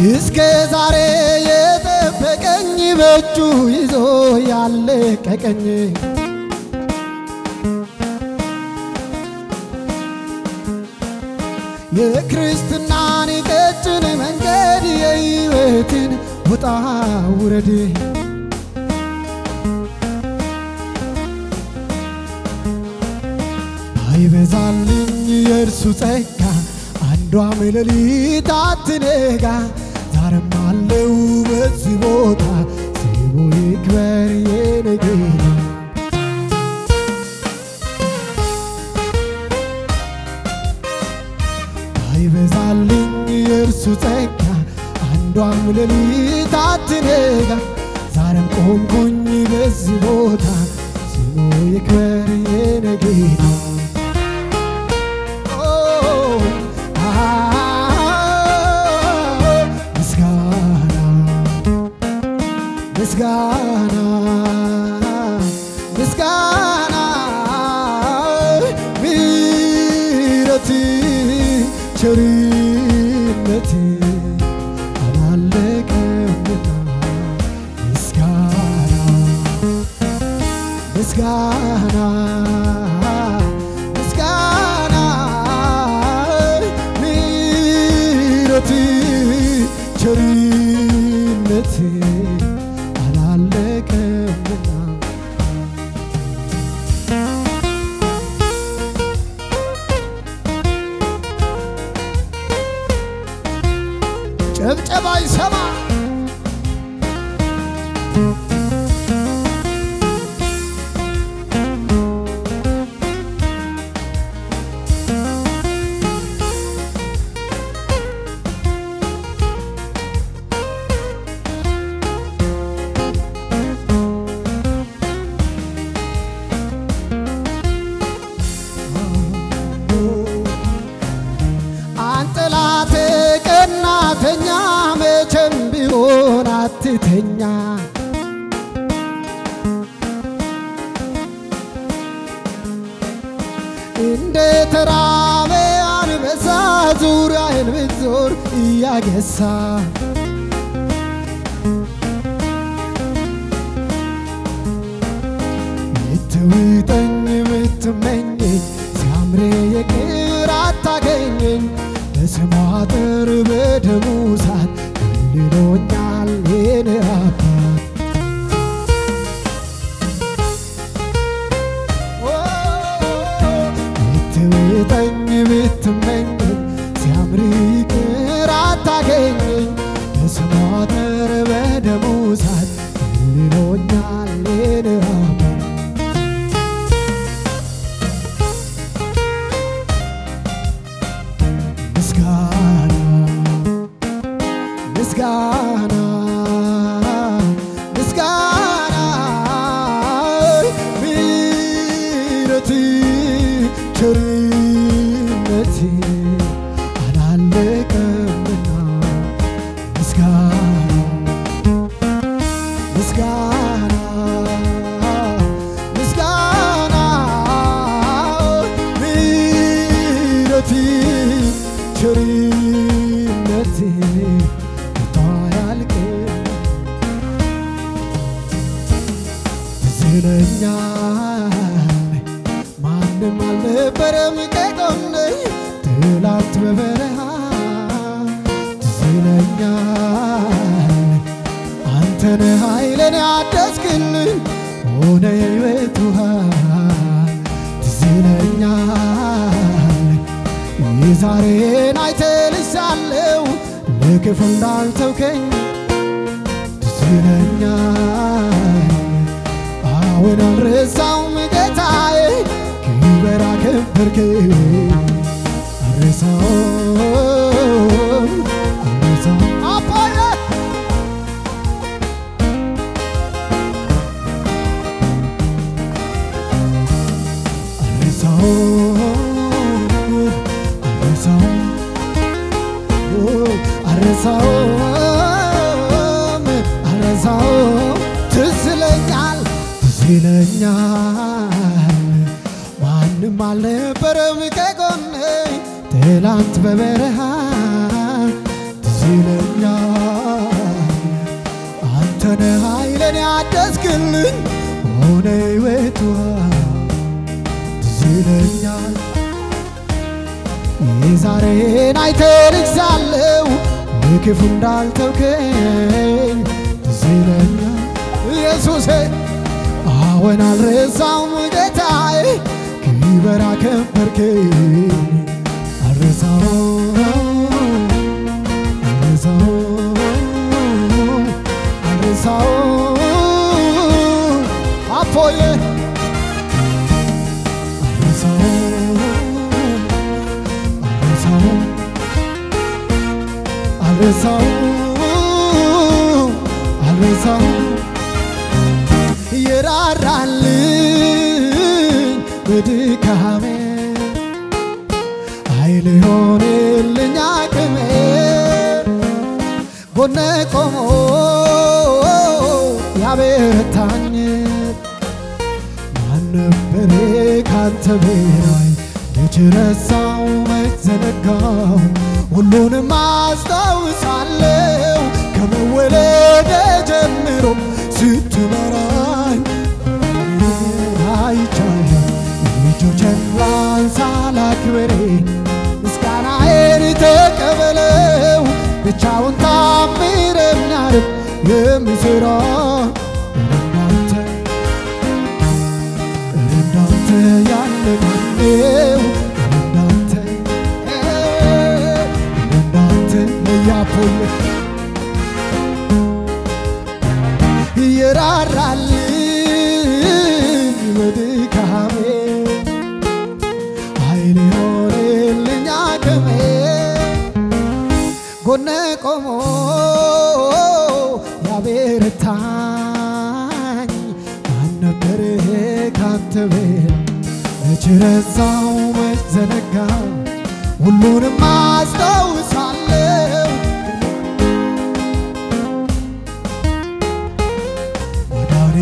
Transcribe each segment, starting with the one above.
እስከ ዛሬ የጠበቀኝ በእጁ ይዞ ያለቀቀኝ የክርስትናን ቀጭን መንገድ የሕይወትን ውጣ ውረድ አይበዛልኝ የእርሱ ጸጋ አንዷም ሌሊት አትነጋ ዛሬም አለው በዚህ ቦታ ስሙ ይክበር የኔ ጌታ አይበዛልኝ የእርሱ ጸጋ አንዷም ሌሊት አትነጋ ዛሬም ቆምኩኝ በዚህ ቦታ ስሙ ይክበር የኔ ጌታ ምስጋና ምስጋና ምስጋና ምሕረት ቸርነት አላለቀምና ምስጋና ምስጋና ምስጋና ምሕረት ቸርነት አላለቀምና ጨብጨባ ይሰማ አንጠላቴ ቀናተኛ መቼም ቢሆን አትተኛ እንደ ተራበ አንበሳ ዙሪያህን ብትዞር እያገሳ ምትውጠኝ ምትመኘኝ ሲያምሬ የቅር አታገኘኝ በስሟ አጥር በደሙ ሳት ከልሎኛል የኔ አባት ብትውጠኝ ብትመኘኝ ሲያምር ይቅር አታገኘኝ በስሟ አጥር በደሙ ሳት ከልሎኛል የኔ አባት ምስጋና ምስጋና ምስጋና ምሕረት ቸርነት አላለቀምና ምስጋና ምስጋና ምስጋና ምሕረት ቸርነት ከቶ አያልቅም ትዝ ይለኛል ማንም አልነበረም ከጎኔ ትላንት በበረሃ ትዝ ይለኛል አንተነ ኃይልን ያደስክልኝ ሆነ የሕይወት ውሃ ትዝ ይለኛል የዛሬን አይተልሻለው ለክፉ እንዳልተውከኝ ትዝ ይለኛል አሁን አልረሳውም ጌታዬ ክበር አከበርከኝ አልረሳውም አልረሳውም አባዬ አልረሳውም አልረሳውም ትዝ ይለኛል ትዝ ይለኛል ማንም አልነበረም ከጎኔ ትላንት በበረሃ ትዝ ትዝ ይለኛል አንተነ ኃይለን ያደስክልኝ ሆነ ሕይወቷ ትዝ ይለኛል የዛሬን አይተ ልጅ ሳለው ለክፉ እንዳልተውከኝ ትዝ ይለኛል ኢየሱሴ አዎን አልረሳውም ጌታዬ ክበር አከበርከኝ አልረሳውም አልረሳውም አልረሳውም አፖዬ አልረሳውም አልረሳውም አልረሳውም አልረሳውም የራራልኝ በድካሜ ኃይል ሆነልኝ አቅሜ ጎኔ ቆሞ ያበረታኝ ማን ነበረ ካንተ በላይ ልጅ ረሳው መዘነጋው ሁሉንም አስታውሳለሁ ከመወለደ ጀምሮ ስትመራኝ አይቻለሁ ልጆችን ላንሳ ላክብሬ ምስጋናዬን ተቀበለው ብቻውን ታምር የሚያርፍ የሚሠራ እንዳንተ እንዳንተ ያለ ማነው እንዳንተ እንዳንተ ለያፖየ ይራራልኝ በድካሜ ኃይል ሆነልኝ አቅሜ ጎኔ ቆሞ ያበረታኝ ማን ነበር ካንተ በላይ መች ረሳው መች ዘነጋው ሁሉንም አስታውሳለሁ ወዳኔ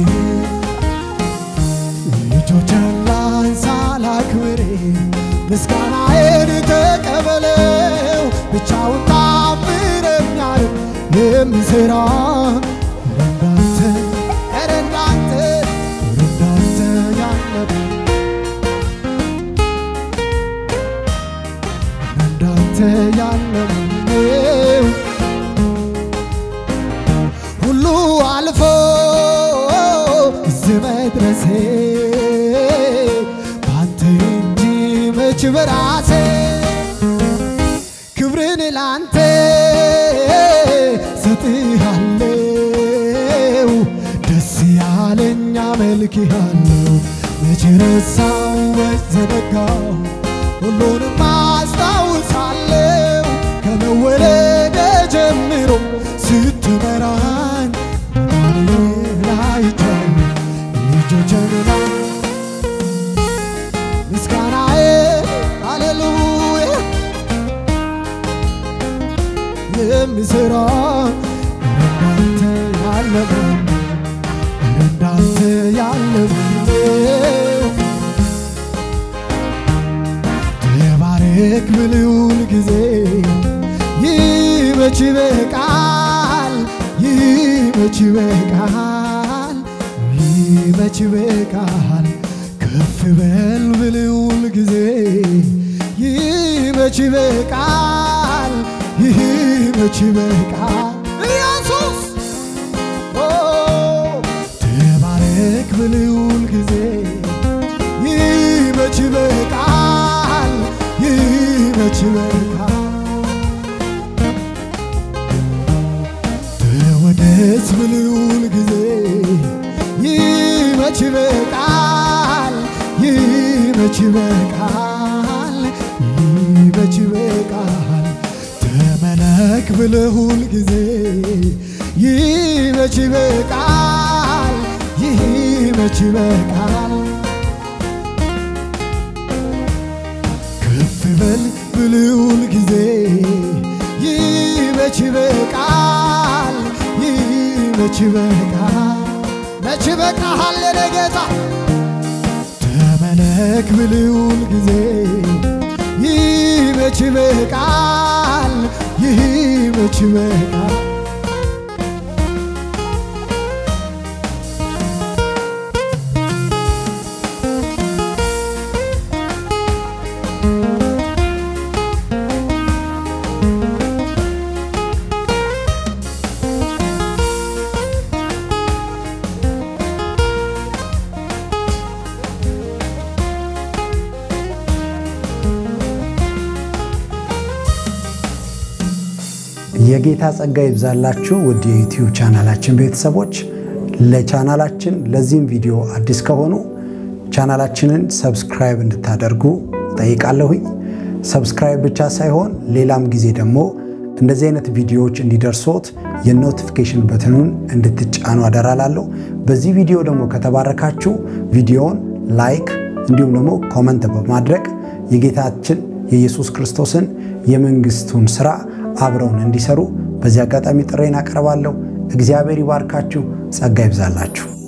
ልጆችን ላንሳ ላክብሬ ምስጋናዬን ተቀበለው ብቻውን ታምር የሚያርግ የሚሠራ እንዳንተ ኧረ እንዳንተ እንዳንተ ያለ እንዳንተ ያለ ማነው? ሁሉ አልፎ እዚህ መድረሴ ባንተ እንጂ መች በራሴ ክብርን ላንተ ሰጥሃለው ደስ ያለኝ አመልክሃለው መች ረሳው መች ዘነጋው ሁሉንም አስታውሳለው ከመወለደ ጀምሮ ስትመራኝ ላይቻል ልጆችንና ምስጋናዬ ሃሌሉያ የሚሠራ እንዳንተ ያለ ማን እንዳንተ ያለ ማነው? ተባረክ ብልውል ጊዜ ይመች በቃል ይመች በቃል ይመች በቃል ከፍ በል ብልውል ጊዜ ይመች በቃል ይመች በቃል ኢየሱስ ኦ ተባረክ ብልውል ጊዜ ይመች በቃል ይመች በቃል ተወደስ ብልውል ጊዜ ይመች በቃል ይመች በቃል ይመች በቃል ተመለክ ብልሁል ጊዜ ይመች በቃል ይመች በቃል ከፍ በል ብልውል ጊዜ ይመች በቃል ይመች በቃል መች በቃሃል የኔ ጌታ ተመለክ ብልውል ጊዜ ይመች በቃል ይመች ይበቃል የጌታ ጸጋ ይብዛላችሁ ውድ የዩቲዩብ ቻናላችን ቤተሰቦች። ለቻናላችን ለዚህም ቪዲዮ አዲስ ከሆኑ ቻናላችንን ሰብስክራይብ እንድታደርጉ ጠይቃለሁኝ። ሰብስክራይብ ብቻ ሳይሆን ሌላም ጊዜ ደግሞ እንደዚህ አይነት ቪዲዮዎች እንዲደርሶት የኖቲፊኬሽን በትኑን እንድትጫኑ አደራላለሁ። በዚህ ቪዲዮ ደግሞ ከተባረካችሁ ቪዲዮውን ላይክ እንዲሁም ደግሞ ኮመንት በማድረግ የጌታችን የኢየሱስ ክርስቶስን የመንግስቱን ስራ አብረውን እንዲሰሩ በዚህ አጋጣሚ ጥሬን አቀርባለሁ። እግዚአብሔር ይባርካችሁ፣ ጸጋ ይብዛላችሁ።